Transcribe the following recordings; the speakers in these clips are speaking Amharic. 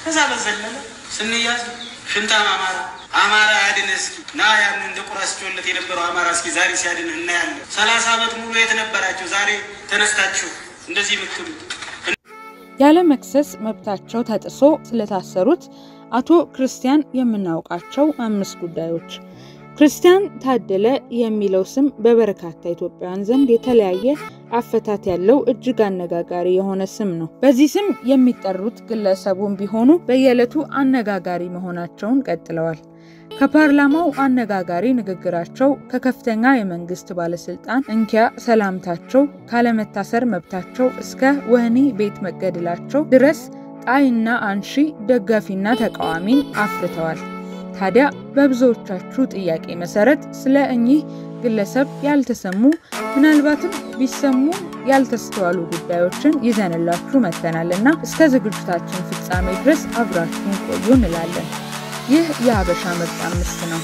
ከዛ በዘለለ ስንያዝ ሽንታም አማራ አማራ ያድን እስኪ ና ያን እንደ ቁራ ሲጮለት የነበረው አማራ እስኪ ዛሬ ሲያድን እናያለን። ሰላሳ ዓመት ሙሉ የት ነበራችሁ? ዛሬ ተነስታችሁ እንደዚህ የምትሉ ያለ መክሰስ መብታቸው ተጥሶ ስለታሰሩት አቶ ክርስቲያን የምናውቃቸው አምስት ጉዳዮች። ክርስቲያን ታደለ የሚለው ስም በበርካታ ኢትዮጵያውያን ዘንድ የተለያየ አፈታት ያለው እጅግ አነጋጋሪ የሆነ ስም ነው። በዚህ ስም የሚጠሩት ግለሰቡም ቢሆኑ በየዕለቱ አነጋጋሪ መሆናቸውን ቀጥለዋል። ከፓርላማው አነጋጋሪ ንግግራቸው፣ ከከፍተኛ የመንግስት ባለስልጣን እንኪያ ሰላምታቸው፣ ካለመታሰር መብታቸው እስከ ወህኒ ቤት መገደላቸው ድረስ ጣይና አንሺ ደጋፊና ተቃዋሚን አፍርተዋል። ታዲያ በብዙዎቻችሁ ጥያቄ መሰረት ስለ እኚህ ግለሰብ ያልተሰሙ ምናልባትም ቢሰሙ ያልተስተዋሉ ጉዳዮችን ይዘንላችሁ መጥተናል እና እስከ ዝግጅታችን ፍጻሜ ድረስ አብራችሁን ቆዩ እንላለን። ይህ የሀበሻ ምርጥ አምስት ነው።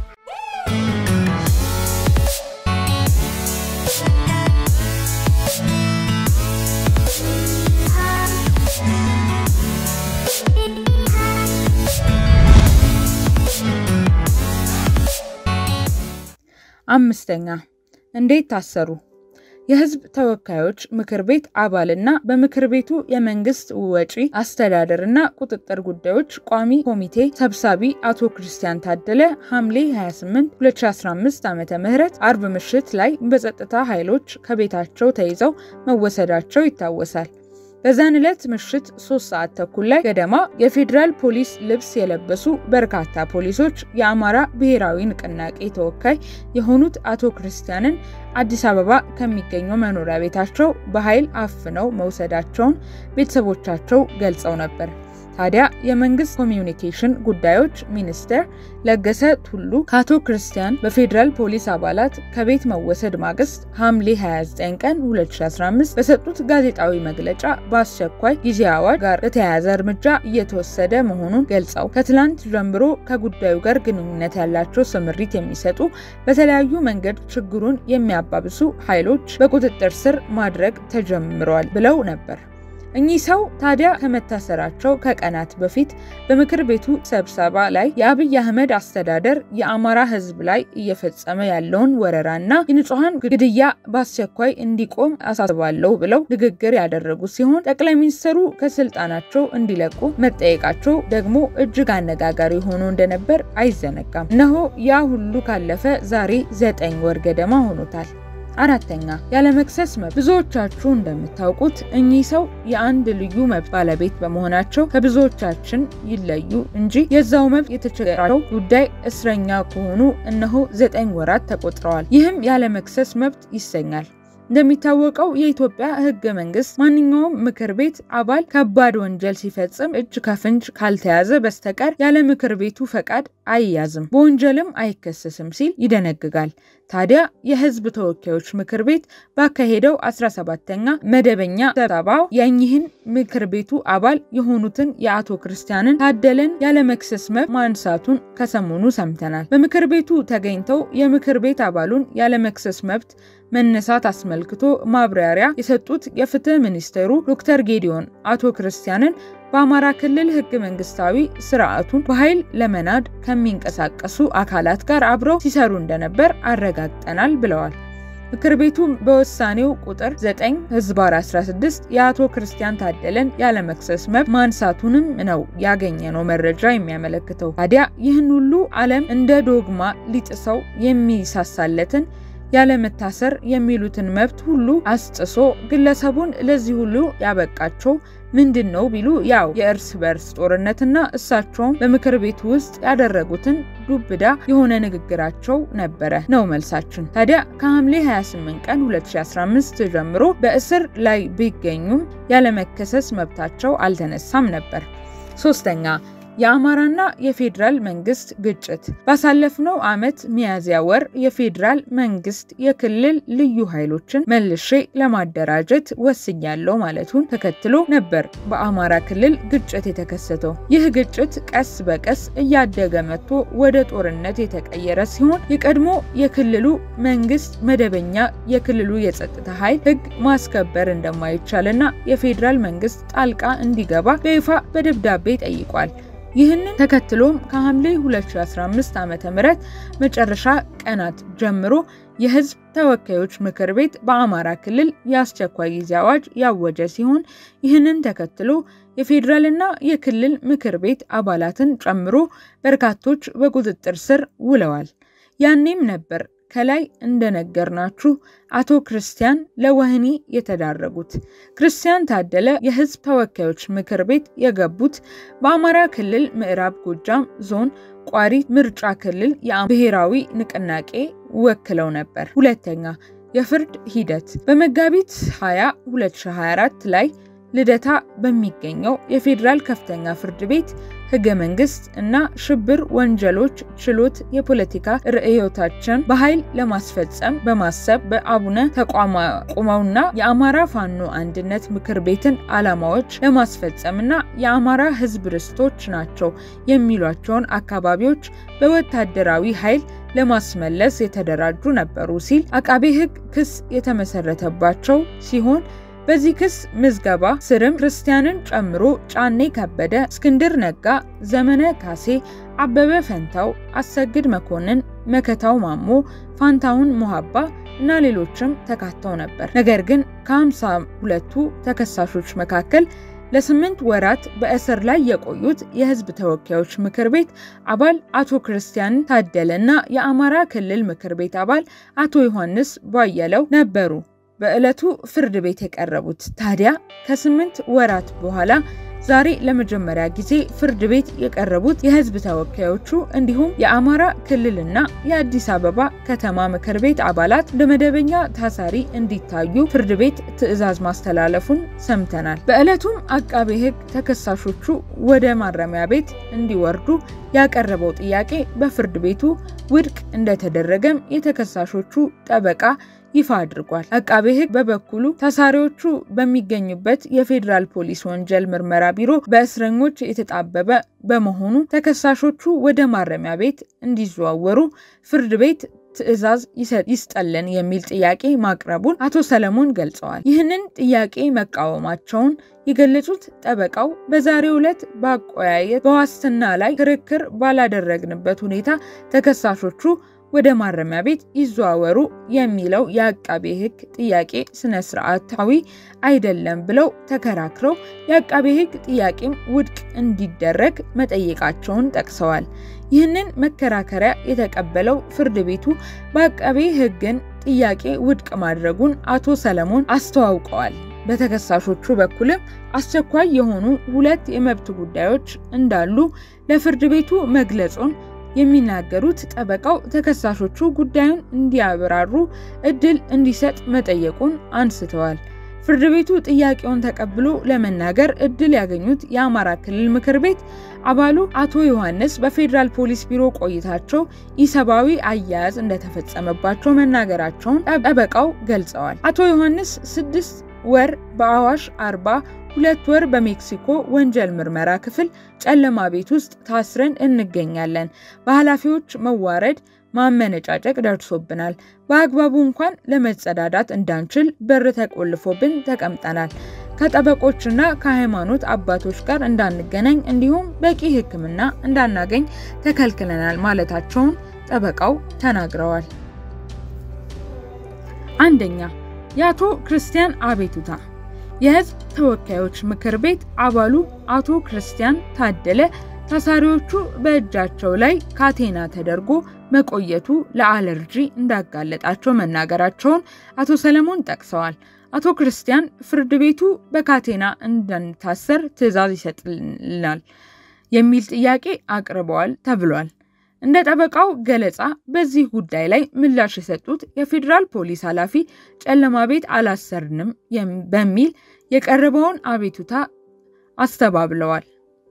አምስተኛ እንዴት ታሰሩ? የህዝብ ተወካዮች ምክር ቤት አባልና በምክር ቤቱ የመንግስት ወጪ አስተዳደርና ቁጥጥር ጉዳዮች ቋሚ ኮሚቴ ሰብሳቢ አቶ ክርስቲያን ታደለ ሐምሌ 28 2015 ዓ ም አርብ ምሽት ላይ በጸጥታ ኃይሎች ከቤታቸው ተይዘው መወሰዳቸው ይታወሳል። በዛን ዕለት ምሽት ሶስት ሰዓት ተኩል ላይ ገደማ የፌዴራል ፖሊስ ልብስ የለበሱ በርካታ ፖሊሶች የአማራ ብሔራዊ ንቅናቄ ተወካይ የሆኑት አቶ ክርስቲያንን አዲስ አበባ ከሚገኘው መኖሪያ ቤታቸው በኃይል አፍነው መውሰዳቸውን ቤተሰቦቻቸው ገልጸው ነበር። ታዲያ የመንግስት ኮሚዩኒኬሽን ጉዳዮች ሚኒስትር ለገሰ ቱሉ ከአቶ ክርስቲያን በፌዴራል ፖሊስ አባላት ከቤት መወሰድ ማግስት ሐምሌ 29 ቀን 2015 በሰጡት ጋዜጣዊ መግለጫ በአስቸኳይ ጊዜ አዋጅ ጋር በተያያዘ እርምጃ እየተወሰደ መሆኑን ገልጸው ከትላንት ጀምሮ ከጉዳዩ ጋር ግንኙነት ያላቸው ስምሪት የሚሰጡ በተለያዩ መንገድ ችግሩን የሚያባብሱ ኃይሎች በቁጥጥር ስር ማድረግ ተጀምረዋል ብለው ነበር። እኚህ ሰው ታዲያ ከመታሰራቸው ከቀናት በፊት በምክር ቤቱ ስብሰባ ላይ የአብይ አህመድ አስተዳደር የአማራ ሕዝብ ላይ እየፈጸመ ያለውን ወረራና የንጹሐን ግድያ በአስቸኳይ እንዲቆም አሳስባለሁ ብለው ንግግር ያደረጉ ሲሆን ጠቅላይ ሚኒስትሩ ከስልጣናቸው እንዲለቁ መጠየቃቸው ደግሞ እጅግ አነጋጋሪ ሆኖ እንደነበር አይዘነጋም። እነሆ ያ ሁሉ ካለፈ ዛሬ ዘጠኝ ወር ገደማ ሆኖታል። አራተኛ ያለመክሰስ መብት። ብዙዎቻችሁ እንደምታውቁት እኚህ ሰው የአንድ ልዩ መብት ባለቤት በመሆናቸው ከብዙዎቻችን ይለዩ እንጂ የዛው መብት የተቸገራቸው ጉዳይ እስረኛ ከሆኑ እነሆ ዘጠኝ ወራት ተቆጥረዋል። ይህም ያለመክሰስ መብት ይሰኛል። እንደሚታወቀው የኢትዮጵያ ሕገ መንግስት ማንኛውም ምክር ቤት አባል ከባድ ወንጀል ሲፈጽም እጅ ከፍንጅ ካልተያዘ በስተቀር ያለ ምክር ቤቱ ፈቃድ አይያዝም፣ በወንጀልም አይከሰስም ሲል ይደነግጋል። ታዲያ የህዝብ ተወካዮች ምክር ቤት ባካሄደው 17ተኛ መደበኛ ስብሰባው የእኚህን ምክር ቤቱ አባል የሆኑትን የአቶ ክርስቲያንን ታደለን ያለመክሰስ መብት ማንሳቱን ከሰሞኑ ሰምተናል። በምክር ቤቱ ተገኝተው የምክር ቤት አባሉን ያለመክሰስ መብት መነሳት አስመልክቶ ማብራሪያ የሰጡት የፍትህ ሚኒስቴሩ ዶክተር ጌዲዮን አቶ ክርስቲያንን በአማራ ክልል ህገ መንግስታዊ ስርዓቱን በኃይል ለመናድ ከሚንቀሳቀሱ አካላት ጋር አብረው ሲሰሩ እንደነበር አረጋግጠናል ብለዋል። ምክር ቤቱ በውሳኔው ቁጥር 9 ህዝባር 16 የአቶ ክርስቲያን ታደለን ያለመክሰስ መብት ማንሳቱንም ነው ያገኘነው መረጃ የሚያመለክተው። ታዲያ ይህን ሁሉ ዓለም እንደ ዶግማ ሊጥሰው የሚሳሳለትን ያለመታሰር የሚሉትን መብት ሁሉ አስጥሶ ግለሰቡን ለዚህ ሁሉ ያበቃቸው ምንድን ነው ቢሉ ያው የእርስ በርስ ጦርነትና እሳቸውም በምክር ቤቱ ውስጥ ያደረጉትን ዱብዳ የሆነ ንግግራቸው ነበረ ነው መልሳችን። ታዲያ ከሐምሌ 28 ቀን 2015 ጀምሮ በእስር ላይ ቢገኙም ያለመከሰስ መብታቸው አልተነሳም ነበር። ሶስተኛ የአማራና የፌዴራል መንግስት ግጭት ባሳለፍነው ዓመት ሚያዝያ ወር የፌዴራል መንግስት የክልል ልዩ ኃይሎችን መልሼ ለማደራጀት ወስኛለሁ ማለቱን ተከትሎ ነበር በአማራ ክልል ግጭት የተከሰተው። ይህ ግጭት ቀስ በቀስ እያደገ መጥቶ ወደ ጦርነት የተቀየረ ሲሆን የቀድሞ የክልሉ መንግስት መደበኛ የክልሉ የጸጥታ ኃይል ህግ ማስከበር እንደማይቻልና የፌዴራል መንግስት ጣልቃ እንዲገባ በይፋ በደብዳቤ ጠይቋል። ይህንን ተከትሎም ከሐምሌ 2015 ዓ.ም መጨረሻ ቀናት ጀምሮ የህዝብ ተወካዮች ምክር ቤት በአማራ ክልል የአስቸኳይ ጊዜ አዋጅ ያወጀ ሲሆን ይህንን ተከትሎ የፌዴራልና የክልል ምክር ቤት አባላትን ጨምሮ በርካቶች በቁጥጥር ስር ውለዋል። ያኔም ነበር ከላይ እንደነገርናችሁ አቶ ክርስቲያን ለወህኒ የተዳረጉት። ክርስቲያን ታደለ የህዝብ ተወካዮች ምክር ቤት የገቡት በአማራ ክልል ምዕራብ ጎጃም ዞን ቋሪት ምርጫ ክልል የብሔራዊ ንቅናቄ ወክለው ነበር። ሁለተኛ የፍርድ ሂደት በመጋቢት 20 2024 ላይ ልደታ በሚገኘው የፌዴራል ከፍተኛ ፍርድ ቤት ህገ መንግስት እና ሽብር ወንጀሎች ችሎት የፖለቲካ ርዕዮታችን በኃይል ለማስፈጸም በማሰብ በአቡነ ተቋቁመውና የአማራ ፋኖ አንድነት ምክር ቤትን ዓላማዎች ለማስፈጸምና የአማራ ህዝብ ርስቶች ናቸው የሚሏቸውን አካባቢዎች በወታደራዊ ኃይል ለማስመለስ የተደራጁ ነበሩ ሲል አቃቤ ህግ ክስ የተመሰረተባቸው ሲሆን በዚህ ክስ ምዝገባ ስርም ክርስቲያንን ጨምሮ ጫኔ ከበደ፣ እስክንድር ነጋ፣ ዘመነ ካሴ፣ አበበ ፈንታው፣ አሰግድ መኮንን፣ መከታው ማሞ፣ ፋንታሁን ሞሃባ እና ሌሎችም ተካተው ነበር። ነገር ግን ከሃምሳ ሁለቱ ተከሳሾች መካከል ለስምንት ወራት በእስር ላይ የቆዩት የህዝብ ተወካዮች ምክር ቤት አባል አቶ ክርስቲያን ታደለ እና የአማራ ክልል ምክር ቤት አባል አቶ ዮሐንስ ቧየለው ነበሩ። በዕለቱ ፍርድ ቤት የቀረቡት ታዲያ ከስምንት ወራት በኋላ ዛሬ ለመጀመሪያ ጊዜ ፍርድ ቤት የቀረቡት የህዝብ ተወካዮቹ እንዲሁም የአማራ ክልልና የአዲስ አበባ ከተማ ምክር ቤት አባላት እንደ መደበኛ ታሳሪ እንዲታዩ ፍርድ ቤት ትዕዛዝ ማስተላለፉን ሰምተናል። በዕለቱም አቃቤ ህግ ተከሳሾቹ ወደ ማረሚያ ቤት እንዲወርዱ ያቀረበው ጥያቄ በፍርድ ቤቱ ውድቅ እንደተደረገም የተከሳሾቹ ጠበቃ ይፋ አድርጓል። አቃቤ ህግ በበኩሉ ታሳሪዎቹ በሚገኙበት የፌዴራል ፖሊስ ወንጀል ምርመራ ቢሮ በእስረኞች የተጣበበ በመሆኑ ተከሳሾቹ ወደ ማረሚያ ቤት እንዲዘዋወሩ ፍርድ ቤት ትዕዛዝ ይስጠልን የሚል ጥያቄ ማቅረቡን አቶ ሰለሞን ገልጸዋል። ይህንን ጥያቄ መቃወማቸውን የገለጹት ጠበቃው በዛሬው ዕለት በአቆያየት በዋስትና ላይ ክርክር ባላደረግንበት ሁኔታ ተከሳሾቹ ወደ ማረሚያ ቤት ይዘዋወሩ የሚለው የአቃቤ ህግ ጥያቄ ስነ ስርዓታዊ አይደለም ብለው ተከራክረው የአቃቤ ህግ ጥያቄም ውድቅ እንዲደረግ መጠየቃቸውን ጠቅሰዋል። ይህንን መከራከሪያ የተቀበለው ፍርድ ቤቱ በአቃቤ ህግን ጥያቄ ውድቅ ማድረጉን አቶ ሰለሞን አስተዋውቀዋል። በተከሳሾቹ በኩልም አስቸኳይ የሆኑ ሁለት የመብት ጉዳዮች እንዳሉ ለፍርድ ቤቱ መግለጹን የሚናገሩት ጠበቃው ተከሳሾቹ ጉዳዩን እንዲያብራሩ እድል እንዲሰጥ መጠየቁን አንስተዋል። ፍርድ ቤቱ ጥያቄውን ተቀብሎ ለመናገር እድል ያገኙት የአማራ ክልል ምክር ቤት አባሉ አቶ ዮሐንስ በፌዴራል ፖሊስ ቢሮ ቆይታቸው ኢሰብአዊ አያያዝ እንደተፈጸመባቸው መናገራቸውን ጠበቃው ገልጸዋል። አቶ ዮሐንስ ስድስት ወር በአዋሽ አርባ ሁለት ወር በሜክሲኮ ወንጀል ምርመራ ክፍል ጨለማ ቤት ውስጥ ታስረን እንገኛለን። በኃላፊዎች መዋረድ፣ ማመነጫጨቅ ደርሶብናል። በአግባቡ እንኳን ለመጸዳዳት እንዳንችል በር ተቆልፎብን ተቀምጠናል። ከጠበቆችና ከሃይማኖት አባቶች ጋር እንዳንገናኝ እንዲሁም በቂ ሕክምና እንዳናገኝ ተከልክለናል ማለታቸውን ጠበቃው ተናግረዋል። አንደኛ የአቶ ክርስቲያን አቤቱታ የህዝብ ተወካዮች ምክር ቤት አባሉ አቶ ክርስቲያን ታደለ ታሳሪዎቹ በእጃቸው ላይ ካቴና ተደርጎ መቆየቱ ለአለርጂ እንዳጋለጣቸው መናገራቸውን አቶ ሰለሞን ጠቅሰዋል። አቶ ክርስቲያን ፍርድ ቤቱ በካቴና እንዳንታሰር ትዕዛዝ ይሰጥልናል የሚል ጥያቄ አቅርበዋል ተብሏል። እንደ ጠበቃው ገለጻ በዚህ ጉዳይ ላይ ምላሽ የሰጡት የፌዴራል ፖሊስ ኃላፊ ጨለማ ቤት አላሰርንም በሚል የቀረበውን አቤቱታ አስተባብለዋል።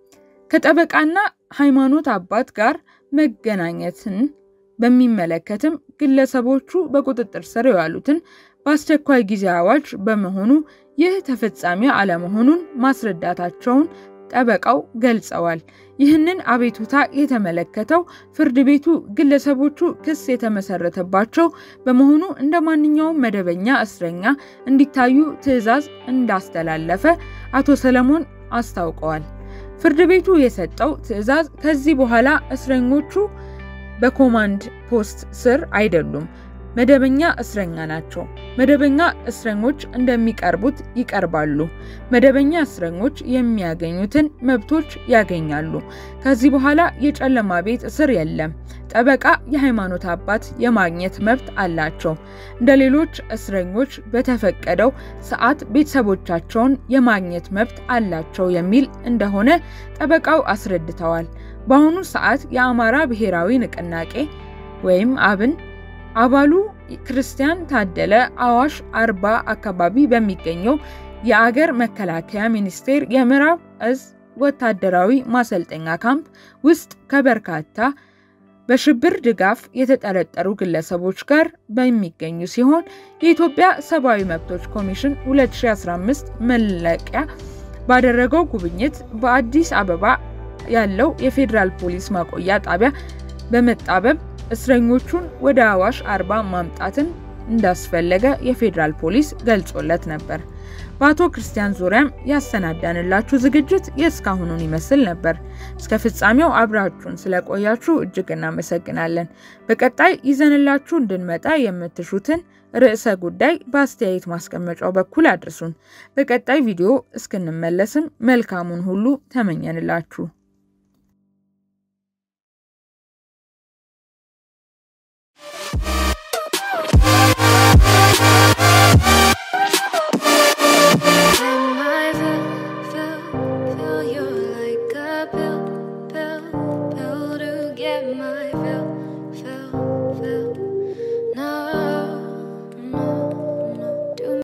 ከጠበቃና ሃይማኖት አባት ጋር መገናኘትን በሚመለከትም ግለሰቦቹ በቁጥጥር ስር የዋሉትን በአስቸኳይ ጊዜ አዋጅ በመሆኑ ይህ ተፈጻሚ አለመሆኑን ማስረዳታቸውን ጠበቃው ገልጸዋል። ይህንን አቤቱታ የተመለከተው ፍርድ ቤቱ ግለሰቦቹ ክስ የተመሰረተባቸው በመሆኑ እንደ ማንኛውም መደበኛ እስረኛ እንዲታዩ ትዕዛዝ እንዳስተላለፈ አቶ ሰለሞን አስታውቀዋል። ፍርድ ቤቱ የሰጠው ትዕዛዝ ከዚህ በኋላ እስረኞቹ በኮማንድ ፖስት ስር አይደሉም፣ መደበኛ እስረኛ ናቸው። መደበኛ እስረኞች እንደሚቀርቡት ይቀርባሉ። መደበኛ እስረኞች የሚያገኙትን መብቶች ያገኛሉ። ከዚህ በኋላ የጨለማ ቤት እስር የለም። ጠበቃ፣ የሃይማኖት አባት የማግኘት መብት አላቸው። እንደ ሌሎች እስረኞች በተፈቀደው ሰዓት ቤተሰቦቻቸውን የማግኘት መብት አላቸው የሚል እንደሆነ ጠበቃው አስረድተዋል። በአሁኑ ሰዓት የአማራ ብሔራዊ ንቅናቄ ወይም አብን አባሉ ክርስቲያን ታደለ አዋሽ አርባ አካባቢ በሚገኘው የአገር መከላከያ ሚኒስቴር የምዕራብ እዝ ወታደራዊ ማሰልጠኛ ካምፕ ውስጥ ከበርካታ በሽብር ድጋፍ የተጠረጠሩ ግለሰቦች ጋር በሚገኙ ሲሆን የኢትዮጵያ ሰብአዊ መብቶች ኮሚሽን 2015 መለቂያ ባደረገው ጉብኝት በአዲስ አበባ ያለው የፌዴራል ፖሊስ ማቆያ ጣቢያ በመጣበብ እስረኞቹን ወደ አዋሽ አርባ ማምጣትን እንዳስፈለገ የፌዴራል ፖሊስ ገልጾለት ነበር። በአቶ ክርስቲያን ዙሪያም ያሰናዳንላችሁ ዝግጅት የእስካሁኑን ይመስል ነበር። እስከ ፍጻሜው አብራችሁን ስለቆያችሁ እጅግ እናመሰግናለን። በቀጣይ ይዘንላችሁ እንድንመጣ የምትሹትን ርዕሰ ጉዳይ በአስተያየት ማስቀመጫው በኩል አድርሱን። በቀጣይ ቪዲዮ እስክንመለስም መልካሙን ሁሉ ተመኘንላችሁ።